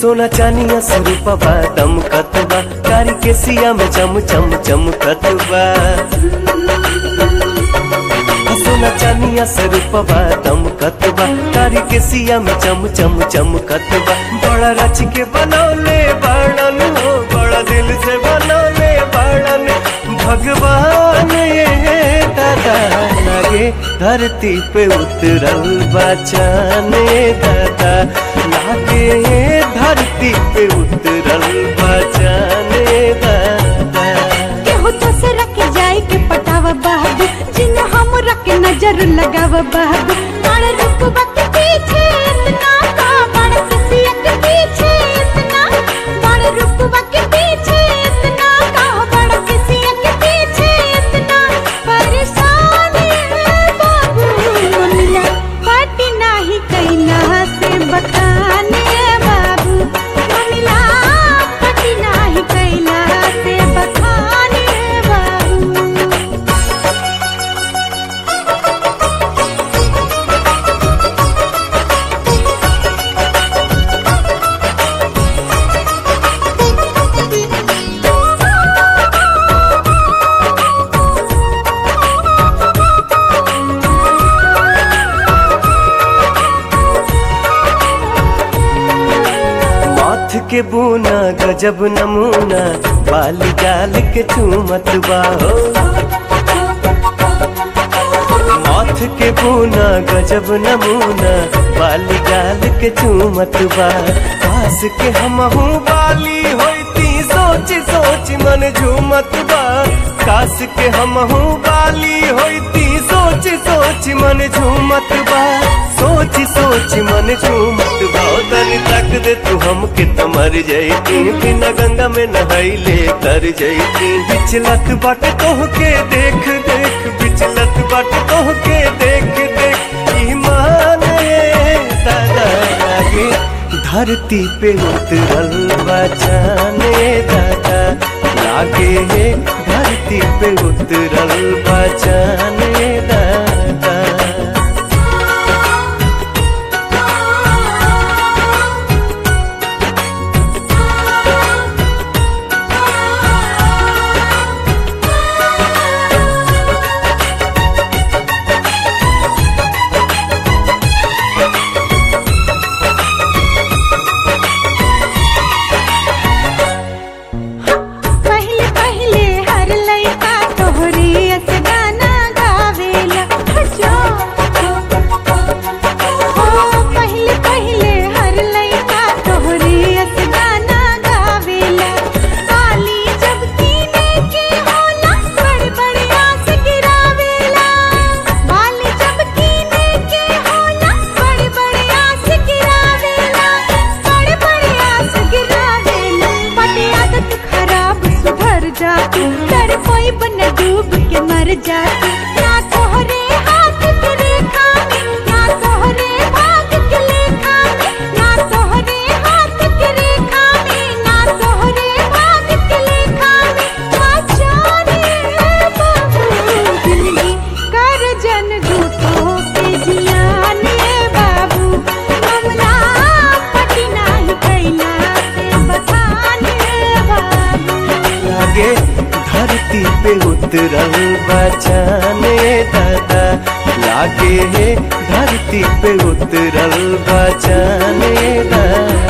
सोना चानिया से रूपवा दमकत बा कारी के सिया में चम चम चमकत बा सोना चानिया से रूपवा दमकत बा कारी के सिया में चम चम चमकत बा बड़ा रच के बनौले बड़न हो बड़ा दिल से बनौले बड़न भगवान ये दादा लागे धरती पे उतरल बचाने दादा लागे धरती पे उतरल बचाने दादा केहू दूसरा के जाए के पटावा बाबू जिन हमरा के नजर लगावा बाबू बड़ रुकबा के पीछे इतना का बड़ किसिया के पीछे इतना बड़ रुकबा के पीछे इतना का बड़ किसिया के पीछे इतना परेशान है बाबू मिला पाटी नाही कैला से बताने बाबू मिला पाटी नाही कैला से बताने बाबू माथ के बूना गजब नमूना बाली गाल के चूमत बा हो माथ के बूना गजब नमूना बाली गाल के चूमत बा पास के हमहू बाली होती सोच सोच मन झूमत बा कास के हमहू बाली होती सोच सोच मन झूमत बा सोच सोच मन झूमत बा ओ तनी तक दे तू हमके त मर जैती बिना गंगा में नहाइले तर जैती बिचलत बाट तोह के देख देख बिचलत बाट तोह के देख देख ईमान ये दादा लागे धरती पे उतरल बचाने दादा लागे हे धरती पे उतरल बचाने दादा पहले पहले हर लइका तोहरे अस गाना गावेला जो ओ पहले पहले हर लइका तोहरे अस गाना गावेला काली जब कीने के होला बड़ बड़ आस गिरावेला बाली जब कीने के होला बड़ बड़ आस गिरावेला बड़ बड़ आस गिरावेला बड़े आदत खराब सुधर जाती डर कोई बन डूब के मर जाती ना तोहरे हाथ के रेखा में ना तोहरे भाग के लेखा में ना तोहरे हाथ के रेखा में ना तोहरे भाग के लेखा में आचारे बाबू जिंदगी कर जन झूठो के जियाने बाबू मामला पटी नाही कैला से बताने बाबू लागे धरती पे उतरल बचाने दादा लागे हे धरती पे उतरल बचाने दादा